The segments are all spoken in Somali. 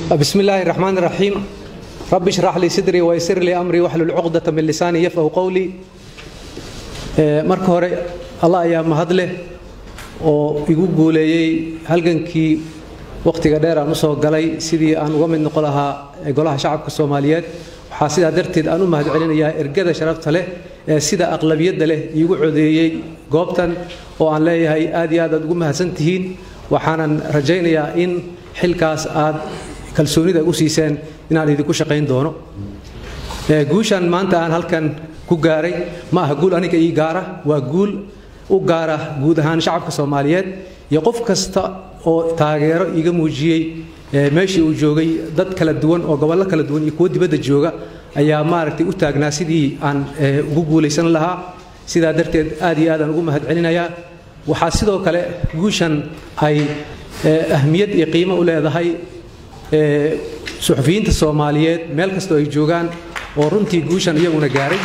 بسم الله الرحمن الرحيم رب اشرح لي صدري ويسر لي امري واحلل عقدة من لساني يفقهوا قولي marka hore allah ayaa mahad leh oo igu guuleeyey halgankii wakhtiga dheer aan usoo galay sidii aan uga mid noqon lahaa golaha shacabka soomaaliyeed waxaa sidaa darteed aan u mahad celinayaa ergada sharafta leh ee sida aqlabiyadda leh iigu codeeyey goobtan oo aan leeyahay aad iyo aad aad ugu mahadsan tihiin waxaanan rajaynayaa in xilkaas aad kalsoonida u siiseen inaan idinku shaqayn doono guushan maanta aan halkan ku gaaray ma aha guul aniga ii gaara waa guul u gaara guud ahaan shacabka soomaaliyeed iyo qof kasta oo taageero iiga muujiyey meeshii uu joogay dad kala duwan oo gobollo kala duwan iyo kuwo dibadda jooga ayaa maaragtay u taagnaa sidii aan ugu guulaysan lahaa sidaa darteed aad iyo aadaan ugu mahad celinayaa waxaa sidoo kale guushan ay ahmiyad iyo qiimo u leedahay suxufiyiinta soomaaliyeed meel kastoo ay joogaan oo runtii guushan iyaguna gaaray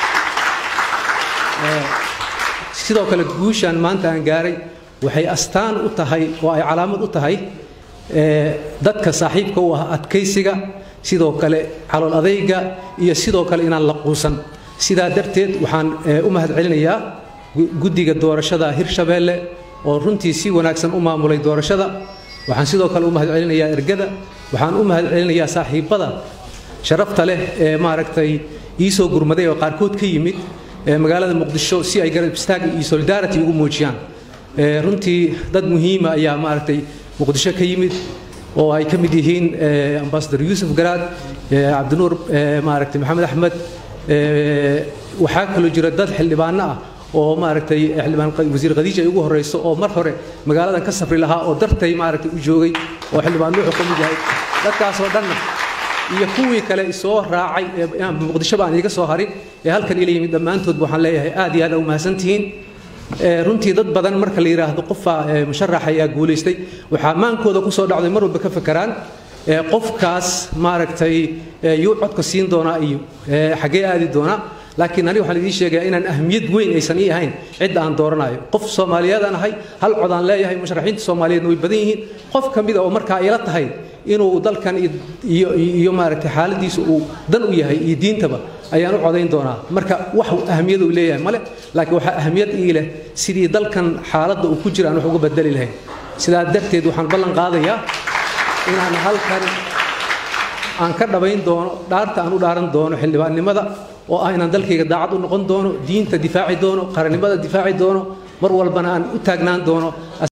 sidoo kale guushan maanta aan gaaray waxay astaan u tahay oo ay calaamad u tahay dadka saaxiibka u ah adkaysiga sidoo kale calool adayga iyo sidoo kale inaan la quusan sidaa darteed waxaan u mahad celinayaa guddiga doorashada hirshabeelle oo runtii si wanaagsan u maamulay doorashada waxaan sidoo kale u mahad celinayaa ergada waxaan u mahad celinayaa saaxiibbada sharafta leh ee maaragtay ii soo gurmaday oo qaarkood ka yimid magaalada muqdisho si ay garab istaag iyo solidarity ugu muujiyaan runtii dad muhiima ayaa maaragtay muqdisho ka yimid oo ay ka mid yihiin ambasador yuusuf garaad cabdinuur maaragtay maxamed axmed waxaa kaloo jira dad xildhibaano ah oo maaragtay xildhibaan wasiir khadiija ay ugu horeyso oo mar hore magaaladan ka safri lahaa oo dartay maaragtay u joogay oo xildhibaan wuxuu ka mid yahay dadkaasoo dhanna iyo kuwii kale soo raacay muqdishoba aan iiga soo harin ee halkan ila yimid dhammaantoodba waxaan leeyahay aad iyo aad u mahadsantihiin runtii dad badan marka la yidhaahdo qofa musharax ayaa guulaystay waxaa maankooda kusoo dhacday mar walba ka fakeraan qofkaas maaragtay yuu codka siin doonaa iyo xaggee aadi doonaa laakiin aniga waxaan idiin sheegayaa inaan ahmiyad weyn aysan ii ahayn cidda aan dooranayo qof soomaaliyeedaan ahay hal cod aan leeyahay musharaxiinta soomaaliyeedna way badan yihiin qof ka mida oo markaa ila tahay inuu dalkan iyo iyo maaragtay xaaladiisa uu dan u yahay iyo diintaba ayaan u codayn doonaa marka wax ahmiyad uu leeyahay male laakiin waxaa ahmiyad ii leh sidii dalkan xaaladda uu ku jira aan wax uga bedeli lahayn sidaa darteed waxaan ballan qaadayaa inaan halkan aan ka dhabayn doono dhaarta aan u dhaaran doono xildhibaannimada oo ah inaan dalkayga daacad u noqon doono diinta difaaci doono qarannimada difaaci doono mar walbana aan u taagnaan doono